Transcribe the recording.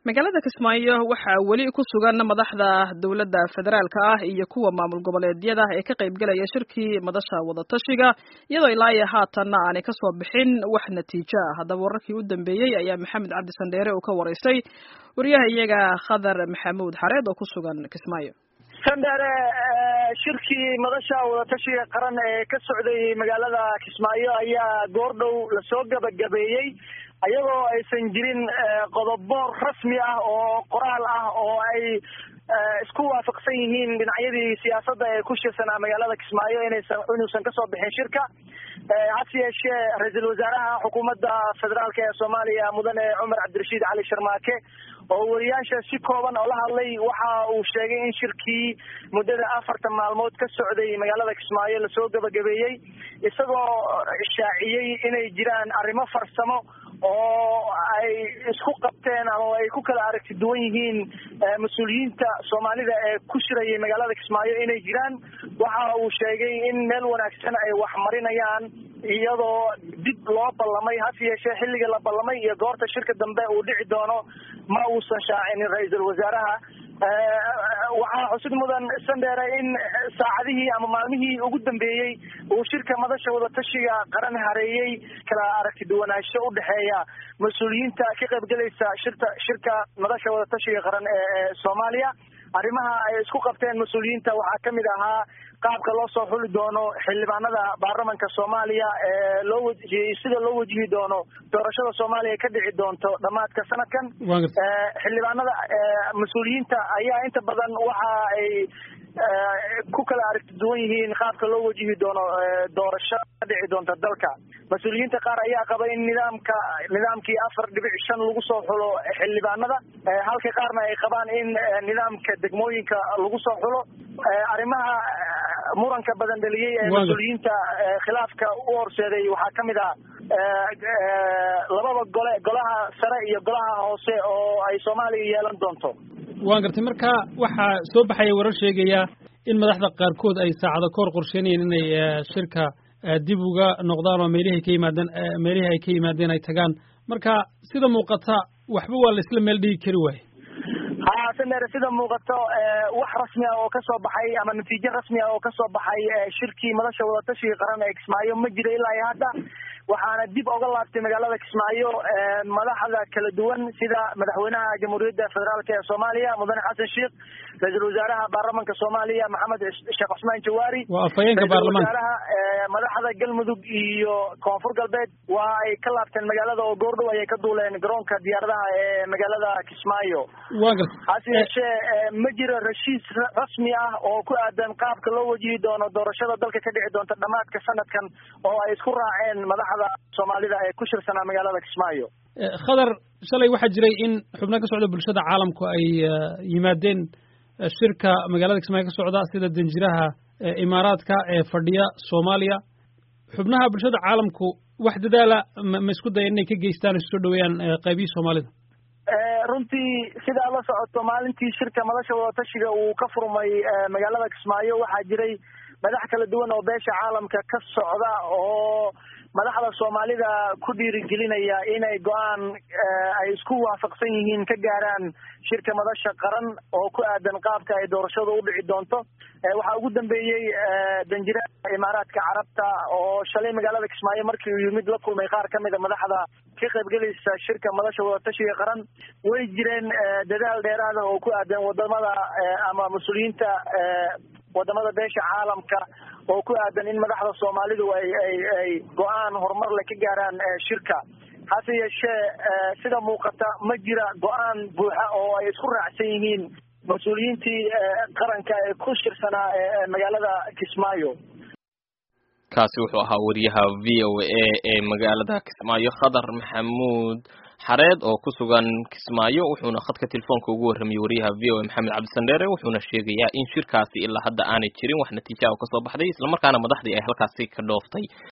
magaalada kismaayo waxaa weli ku sugan madaxda dowladda federaalka ah iyo kuwa maamul goboleedyada ee ka qaybgelaya shirkii madasha wadatashiga iyadoo ilaa iyo haatanna aanay kasoo bixin wax natiijo ah haddaba wararkii u dambeeyey ayaa maxamed cabdi sandheere uu ka waraystay wariyaha iyaga khadar maxamuud xareed oo ku sugan kismaayo sandheere shirkii madasha wadatashiga qaran ee ka socday magaalada kismaayo ayaa goordhow lasoo gabagabeeyey ayagoo aysan jirin qodobo rasmi ah oo qoraal ah oo ay isku waafaqsan yihiin dhinacyadii siyaasadda ee ku shirsanaa magaalada kismaayo inaysan inuusan kasoo bixin shirka hase yeeshee ra-iisul wasaaraha xukuumadda federaalk ee soomaaliya mudane cumar cabdirashiid cali sharmaake oo wariyaasha si kooban oo la hadlay waxa uu sheegay in shirkii muddada afartan maalmood ka socday magaalada kismaayo lasoo gabagabeeyey isagoo shaaciyey inay jiraan arrimo farsamo oo ay isku qabteen ama ay ku kala aragti duwan yihiin mas-uuliyiinta soomaalida ee ku shirayay magaalada kismaayo inay jiraan waxa uu sheegay in meel wanaagsan ay wax marinayaan iyadoo dib loo ballamay hase yeeshee xilliga la ballamay iyo goorta shirka dambe uu dhici doono ma uusan shaacinin ra-iisul wasaaraha waxaa xusid mudan sandheere in saacadihii ama maalmihii ugu dambeeyey uu shirka madasha wadatashiga qaran hareeyey kala aragti duwanaansho udhexeeya mas-uuliyiinta ka qaybgelaysa shirta shirka madasha wadatashiga qaran ee soomaaliya arrimaha ay isku qabteen mas-uuliyiinta waxaa kamid ahaa qaabka loo soo xuli doono xildhibaanada baarlamanka soomaaliya ee loo wajihiyey sida loo wajihi doono doorashada soomaaliya ka dhici doonto dhamaadka sanadkan xildhibaanada mas-uuliyiinta ayaa inta badan waxa ay ku kala aragti duwan yihiin qaabka loo wajihi doono doorasho ka dhici doonta dalka mas-uuliyiinta qaar ayaa qaba in nidaamka nidaamkii afar dhibic shan lagu soo xulo xildhibaanada halka qaarna ay qabaan in nidaamka degmooyinka lagu soo xulo arrimaha muranka badan dhaliyey ee mas-uuliyiinta khilaafka u horseeday waxaa kamid ah labada gole golaha sare iyo golaha hoose oo ay soomaaliya yeelan doonto waan gartay marka waxaa soo baxaya warar sheegaya in madaxda qaarkood ay saacado ka hor qorsheynayeen inay shirka dib uga noqdaan oo meelihii ka yimaadeen meelihii ay ka yimaadeen ay tagaan marka sida muuqata waxba waa la isla meel dhigi kari waaye ha sandheere sida muuqato wax rasmi ah oo kasoo baxay ama natiijo rasmi ah oo kasoo baxay shirkii madasha wadatashiga qaran ee kismaayo ma jira ilaa iyo hadda waxaana dib oga laabtay magaalada kismaayo madaxda kala duwan sida madaxweynaha jamhuuriyadda federaalk ee soomaaliya mudane xasan sheikh ra-iisul wasaaraha baarlamanka soomaaliya maxamed sheekh cusmaan jawaari waa afhayeenka baarlamaanka wasaaraha madaxda galmudug iyo koonfur galbeed waa ay ka laabteen magaalada oo goordhow ayay ka duuleen garoonka diyaaradaha ee magaalada kismaayo waa garta hase yeeshee ma jiro rashiis rasmi ah oo ku aadan qaabka loo wajihi doono doorashada dalka ka dhici doonta dhamaadka sanadkan oo ay isku raaceen madaxda soomaalida ee ku shirsanaa magaalada kismaayo khadar shalay waxaa jiray in xubno ka socda bulshada caalamku ay yimaadeen shirka magaalada kismaayo ka socda sida danjiraha imaaraadka ee fadhiya soomaaliya xubnaha bulshada caalamku wax dadaala ma isku daya inay ka geystaan o iskusoo dhaweeyaan qaybihii soomaalida runtii sidaa la socoto maalintii shirka madasha wadatashiga uu ka furmay magaalada kismaayo waxaa jiray madax kala duwan oo beesha caalamka ka socda oo madaxda soomaalida ku dhiirigelinaya inay go-aan ay isku waafaqsan yihiin ka gaaraan shirka madasha qaran oo ku aadan qaabka ay doorashadu u dhici doonto waxaa ugu dambeeyey danjiraha imaaraadka carabta oo shalay magaalada kismaayo markii uu yimid la kulmay qaar kamid a madaxda ka qaybgelaysa shirka madasha wadatashiga qaran way jireen dadaal dheeraada oo ku aadan wadamada ama mas-uuliyiinta wadamada beesha caalamka oo ku aadan in madaxda soomaalidu ay ay ay go-aan horumar le ka gaaraan shirka hase yeeshee sida muuqata ma jira go-aan buuxa oo ay isku raacsan yihiin mas-uuliyiintii qaranka ee ku shirsanaa magaalada kismaayo kaasi wuxuu ahaa wariyaha v o a ee magaalada kismaayo khadar maxamuud xareed oo ku sugan kismaayo wuxuuna khadka telefoonka ugu warramiyey wariyaha v o a maxamed cabdisandheere wuxuuna sheegayaa in shirkaasi ilaa hadda aanay jirin wax natiijaha oo kasoo baxday islamarkaana madaxdii ay halkaasi ka dhooftay